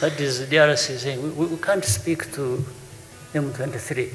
That is DRC saying, we, we- we can't speak to M23.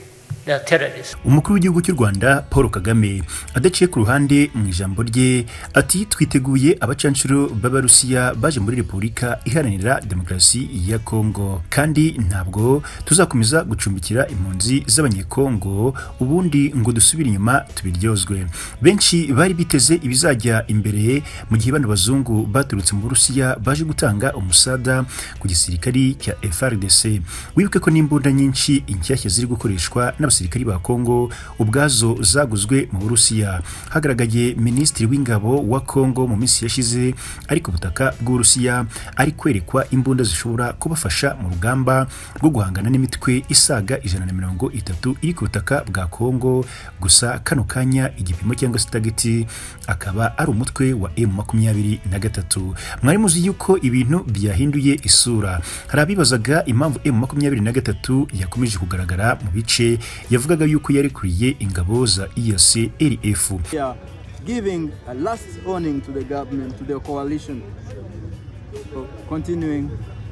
They are terrorists. umukuru w'igihugu cy'u rwanda paul kagame adaciye ku ruhande mu ijambo rye ati twiteguye abacanshuro b'abarusiya baje muri repubulika iharanira demokarasi ya kongo kandi ntabwo tuzakomeza gucumbikira impunzi z'abanyekongo ubundi ngo dusubire inyuma tubiryozwe benshi bari biteze ibizajya imbere mu gihe bano bazungu baturutse mu burusiya baje gutanga umusada ku gisirikari cya FRDC wibuke ko n'imbunda nyinshi inshyashya ziri gukoreshwa n'abasirikari ba Kongo ubwazo zaguzwe mu Burusiya hagaragaye minisitiri w'ingabo wa Kongo mu minsi yashize ari ku butaka bw'Uburusiya ari kwerekwa imbunda zishobora kubafasha mu rugamba rwo guhangana n'imitwe isaga ijana na mirongo itatu iri ku butaka bwa Kongo gusa kano kanya igipimo cyangwa se tageti akaba ari umutwe wa M makumyabiri na gatatu mwari muzi yuko ibintu byahinduye isura hari abibazaga impamvu M makumyabiri na gatatu yakomeje kugaragara mu bice yavugaga yuko yarekuriye ingabo za EAC RF We are giving a last warning to the government, to the coalition, for continuing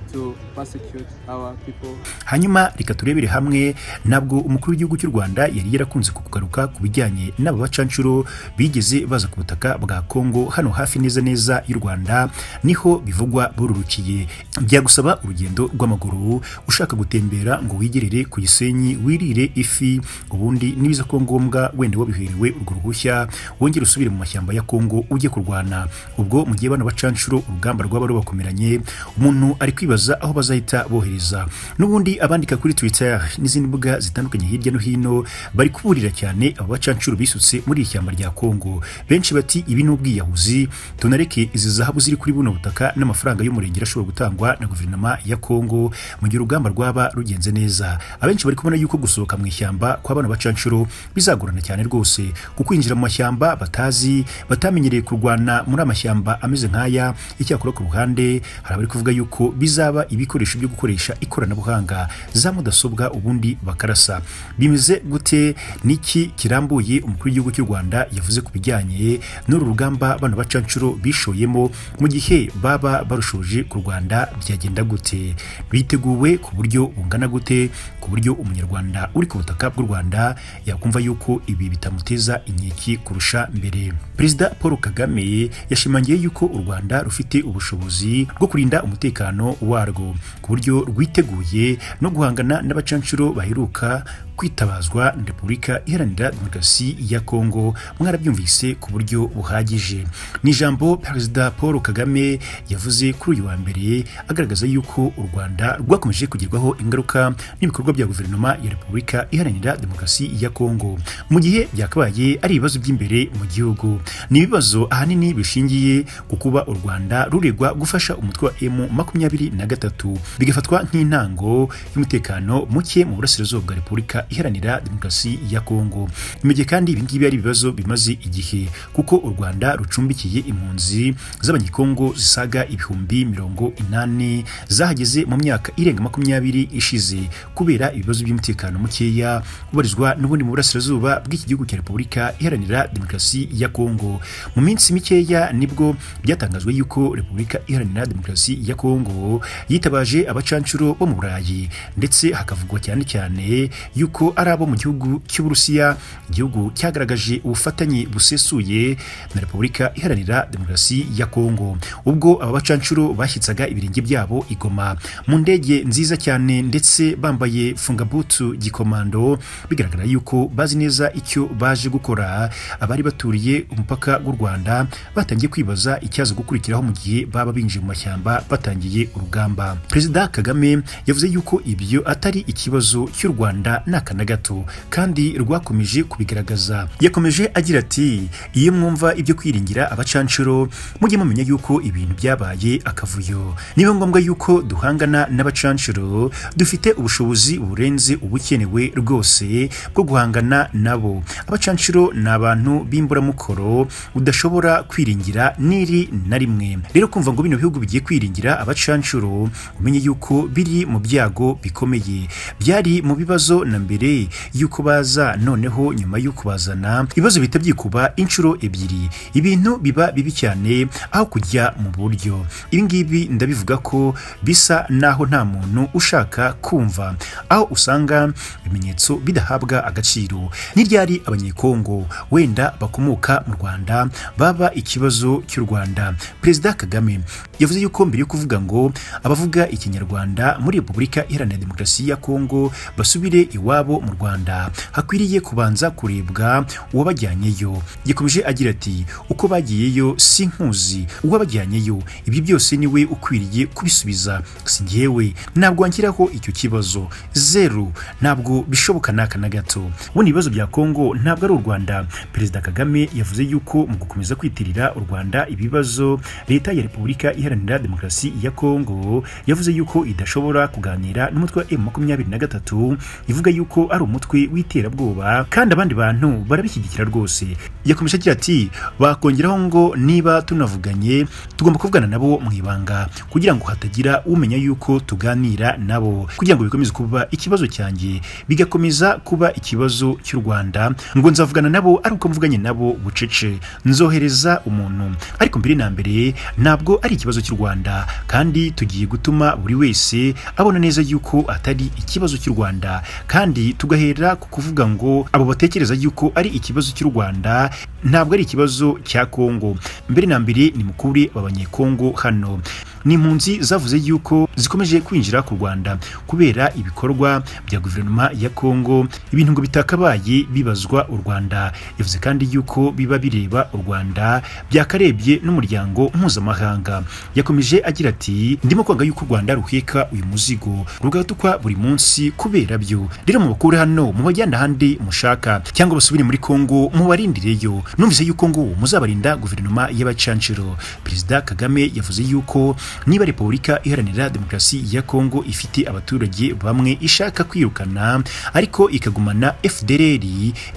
to persecute our people. hanyuma reka turebere hamwe ntabwo umukuru w'igihugu cy'u rwanda yari yarakunze kugaruka ku bijyanye n'aba bacanshuro bigeze baza ku butaka bwa kongo hano hafi neza neza y'u rwanda niho bivugwa bururukiye byagusaba urugendo rw'amaguru ushaka gutembera ngo wigerere ku gisenyi wirire ifi ubundi nibiza ko ngombwa wenda wabiherewe urwo ruhushya wongere usubire mu mashyamba ya kongo ujye kurwana ubwo mu gihe bano bacanshuro urugamba rwaba rubakomeranye umuntu ari kwibaza aho bazahita bohereza n'ubundi abandika kuri twitter n'izindi mbuga zitandukanye hirya no hino bari kuburira cyane abo bacanshuro bisutse muri iri shyamba rya kongo benshi bati ibi ni ubwiyahuzi tunareke izi zahabu ziri kuri buno butaka n'amafaranga y'umurengera ashobora gutangwa na guverinoma ya kongo mu gihe urugamba rwaba rugenze neza abenshi bari kubona yuko gusohoka mu ishyamba kwa bano bacanshuro bizagorana cyane rwose kuko kwinjira mu mashyamba batazi batamenyereye kurwana muri amashyamba ameze nk'aya icyakora ku ruhande hari abari kuvuga yuko bizaba ibikoresho byo gukoresha ikoranabuhanga za mudasobwa ubundi bakarasa bimeze gute niki kirambuye umukuru w'igihugu cy'u rwanda yavuze ku bijyanye n'uru rugamba bano bacanshuro bishoyemo mu gihe baba barushoje ku rwanda byagenda gute biteguwe ku buryo bungana gute ku buryo umunyarwanda uri ku butaka bw'u rwanda yakumva yuko ibi bitamuteza inkeke kurusha mbere perezida paul kagame yashimangiye yuko u rwanda rufite ubushobozi bwo kurinda umutekano warwo ku buryo rwiteguye no guhangana n'abacanshuro baheruka kwitabazwa na repubulika iharanira demokarasi ya kongo mwarabyumvise ku buryo buhagije ni ijambo perezida paul kagame yavuze kuri uyu wa mbere agaragaza yuko u rwanda rwakomeje kugerwaho ingaruka n'ibikorwa bya guverinoma ya repubulika iharanira demokarasi ya kongo mu gihe byakabaye ari ibibazo by'imbere mu gihugu ni ibibazo ahanini bishingiye ku kuba u rwanda ruregwa gufasha umutwe wa m makumyabiri na gatatu bigafatwa nk'intango y'umutekano muke mu burasirazuba bwa repubulika iharanira demokarasi ya kongo imege kandi ibingibi ari ibibazo bimaze igihe kuko u rwanda rucumbikiye impunzi z'abanyekongo zisaga ibihumbi mirongo inani zahageze mu myaka irenga makumyabiri ishize kubera ibibazo by'umutekano mukeya ubarizwa n'ubundi mu burasirazuba bw'iki gihugu cya repubulika iharanira demokarasi ya kongo mu minsi mikeya nibwo byatangajwe yuko repubulika iharanira demokarasi ya kongo yitabaje abacanshuro bo mu burayi ndetse hakavugwa cyane cyane yuko ari abo mu gihugu cy'uburusiya igihugu cyagaragaje ubufatanye busesuye na repubulika iharanira demokarasi ya kongo ubwo aba bacanshuro bashyitsaga ibirenge byabo igoma mu ndege nziza cyane ndetse bambaye fungabutu gikomando bigaragara yuko bazi neza icyo baje gukora abari baturiye umupaka w'u rwanda batangiye kwibaza icyaza gukurikiraho mu gihe baba binjiye mu mashyamba batangiye urugamba perezida kagame yavuze yuko ibyo atari ikibazo cy'u rwanda ni aka na gato kandi rwakomeje kubigaragaza yakomeje agira ati iyo mwumva ibyo kwiringira abacanshuro mujye mumenya yuko ibintu byabaye akavuyo niba ngombwa yuko duhangana n'abacanshuro dufite ubushobozi burenze ubukenewe rwose bwo guhangana nabo abacanshuro ni abantu b'imburamukoro udashobora kwiringira n'iri na rimwe rero kumva ngo bino bihugu bigiye kwiringira abacanshuro bwabo umenye yuko biri mu byago bikomeye byari mu bibazo na mbere yuko baza noneho nyuma yo kubazana ibibazo bihita byikuba inshuro ebyiri ibintu biba bibi cyane aho kujya mu buryo ibi ngibi ndabivuga ko bisa n'aho nta muntu ushaka kumva aho usanga ibimenyetso bidahabwa agaciro ni ryari abanyekongo wenda bakomoka mu rwanda baba ikibazo cy'u rwanda perezida kagame yavuze yuko mbere yo kuvuga ngo abavuga ikinyarwanda muri repubulika iharanira demokarasi ya kongo basubire iwabo mu rwanda hakwiriye kubanza kurebwa uwabajyanyeyo yakomeje agira ati uko bagiyeyo si nkuzi uwabajyanyeyo ibyo byose niwe ukwiriye kubisubiza si njyewe ntabwo wanshyiraho icyo kibazo zeru ntabwo bishoboka n'aka na gato ubundi ibibazo bya kongo ntabwo ari u rwanda perezida kagame yavuze yuko mu gukomeza kwitirira u rwanda ibibazo leta ya repubulika iharanira demokarasi ya kongo yavuze yuko idashobora kuganira n'umutwe wa M23 ivuga yuko ari umutwe w'iterabwoba kandi abandi bantu barabishyigikira rwose yakomeje agira ati bakongeraho ngo niba tunavuganye tugomba kuvugana nabo mu ibanga kugira ngo hatagira umenya yuko tuganira nabo kugira ngo bikomeze kuba ikibazo cyanjye bigakomeza kuba ikibazo cy'u Rwanda ngo nzavugana nabo ari uko mvuganye nabo bucece nzohereza umuntu ariko mbere na mbere ntabwo ari ikibazo cy'u Rwanda kandi tugiye gutuma buri wese abona neza yuko atari ikibazo cy'u Rwanda kandi tugahera ku kuvuga ngo abo batekereza yuko ari ikibazo cy'u Rwanda ntabwo ari ikibazo cya Kongo mbere na mbere nimukure aba banyekongo hano ni impunzi zavuze yuko zikomeje kwinjira ku Rwanda kubera ibikorwa bya guverinoma ya Kongo ibintu ngo bitakabaye bibazwa u Rwanda yavuze kandi yuko biba bireba u Rwanda byakarebye n'umuryango mpuzamahanga yakomeje agira ati ndimo kwanga yuko u Rwanda ruheka uyu muzigo rugatukwa buri munsi kubera byo rero mubakure hano mubajyana ahandi mushaka cyangwa basubire muri Kongo mubarindireyo numvise yuko ngo muzabarinda guverinoma y'abacanciro perezida Kagame yavuze yuko niba repubulika iharanira demokarasi ya kongo ifite abaturage bamwe ishaka kwirukana ariko ikagumana fdr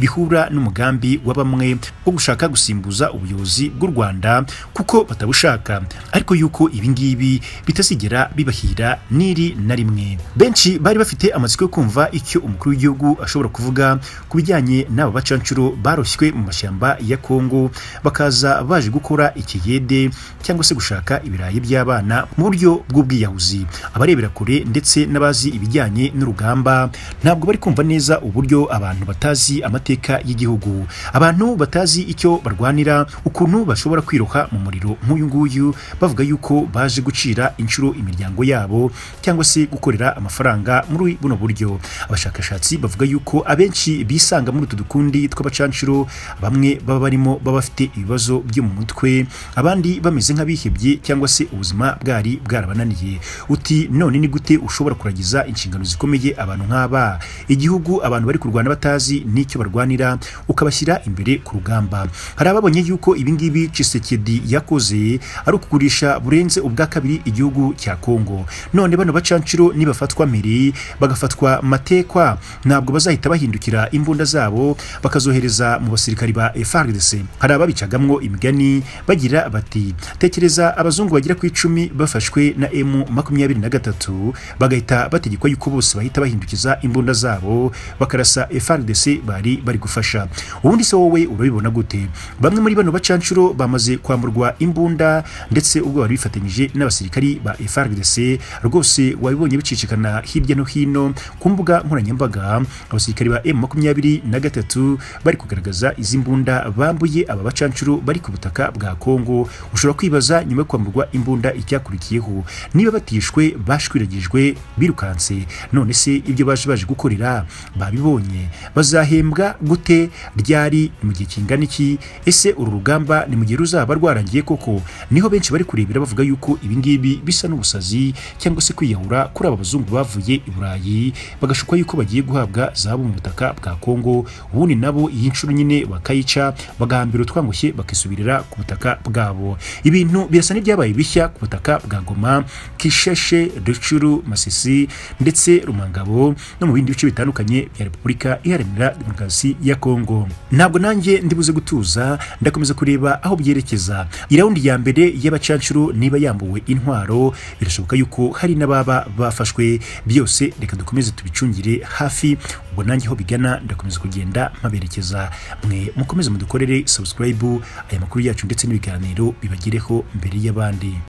bihura n'umugambi wa bamwe wo gushaka gusimbuza ubuyobozi bw'u rwanda kuko batabushaka ariko yuko ibi ngibi bitazigera bibahira n'iri na rimwe benshi bari bafite amatsiko yo kumva icyo umukuru w'igihugu ashobora kuvuga ku bijyanye n'aba bacancuro baroshywe mu mashyamba ya kongo bakaza baje gukora ikiyede cyangwa se gushaka ibirayi by'abana abana mu buryo bw'ubwiyahuzi abarebera kure ndetse n'abazi ibijyanye n'urugamba ntabwo bari kumva neza uburyo abantu batazi amateka y'igihugu abantu batazi icyo barwanira ukuntu bashobora kwiroha mu muriro nk'uyu nguyu bavuga yuko baje gucira inshuro imiryango yabo cyangwa se gukorera amafaranga muri buno buryo abashakashatsi bavuga yuko abenshi bisanga muri utu dukundi tw'abacanshuro bamwe baba barimo baba bafite ibibazo byo mu mutwe abandi bameze nk'abihebye cyangwa se ubuzima ubuzima bwari bwarabananiye uti none ni gute ushobora kuragiza inshingano zikomeye abantu nk'aba igihugu abantu bari kurwana batazi n'icyo barwanira ukabashyira imbere ku rugamba hari ababonye yuko ibingibi Tshisekedi yakoze ari ukugurisha burenze ubwa kabiri igihugu cya Kongo none bano bacanciro nibafatwa mbere bagafatwa matekwa ntabwo bazahita bahindukira imbunda zabo bakazohereza mu basirikari ba FARDC hari ababicagamwo imigani bagira bati tekereza abazungu bagera ku icumi bafashwe na M makumyabiri na gatatu bagahita bategekwa yuko bose bahita bahindukiza imbunda zabo bakarasa FARDC bari bari gufasha ubundi se wowe urabibona gute bamwe muri bano bacanshuro bamaze kwamburwa imbunda ndetse ubwo bari bifatanyije n'abasirikari ba FARDC rwose wabibonye bicicikana hirya no hino ku mbuga nkoranyambaga abasirikari ba M makumyabiri na gatatu bari kugaragaza izi mbunda bambuye aba bacanshuro bari ku butaka bwa Kongo ushobora kwibaza nyuma yo kwamburwa imbunda icyakurikiyeho niba batishwe bashwiragijwe birukanse none se ibyo baje baje gukorera babibonye bazahembwa gute ryari mu gihe kingana iki ese uru rugamba ni mu gihe ruzaba rwarangiye koko niho benshi bari kurebera bavuga yuko ibi ngibi bisa n'ubusazi cyangwa se kwiyahura kuri aba bazungu bavuye i burayi bagashukwa yuko bagiye guhabwa zahabu mu butaka bwa kongo ubundi nabo iyi nshuro nyine bakayica bagahambira utwangushye bakisubirira ku butaka bwabo ibintu birasa n'ibyabaye bishya ku butaka bwa Goma Kisheshe Rucuru Masisi ndetse Rumangabo no mu bindi bice bitandukanye bya Repubulika Iharanira Demokarasi ya Kongo ntabwo nanjye ndibuze gutuza ndakomeza kureba aho byerekeza iraundi ya mbere y'abacancuro niba yambuwe intwaro birashoboka yuko hari n'ababa bafashwe byose reka dukomeze tubicungire hafi ubwo nanjye aho bigana ndakomeza kugenda mpaberekeza mwe mukomeze mudukorere subscribe aya makuru yacu ndetse n'ibiganiro bibagereho mbere y'abandi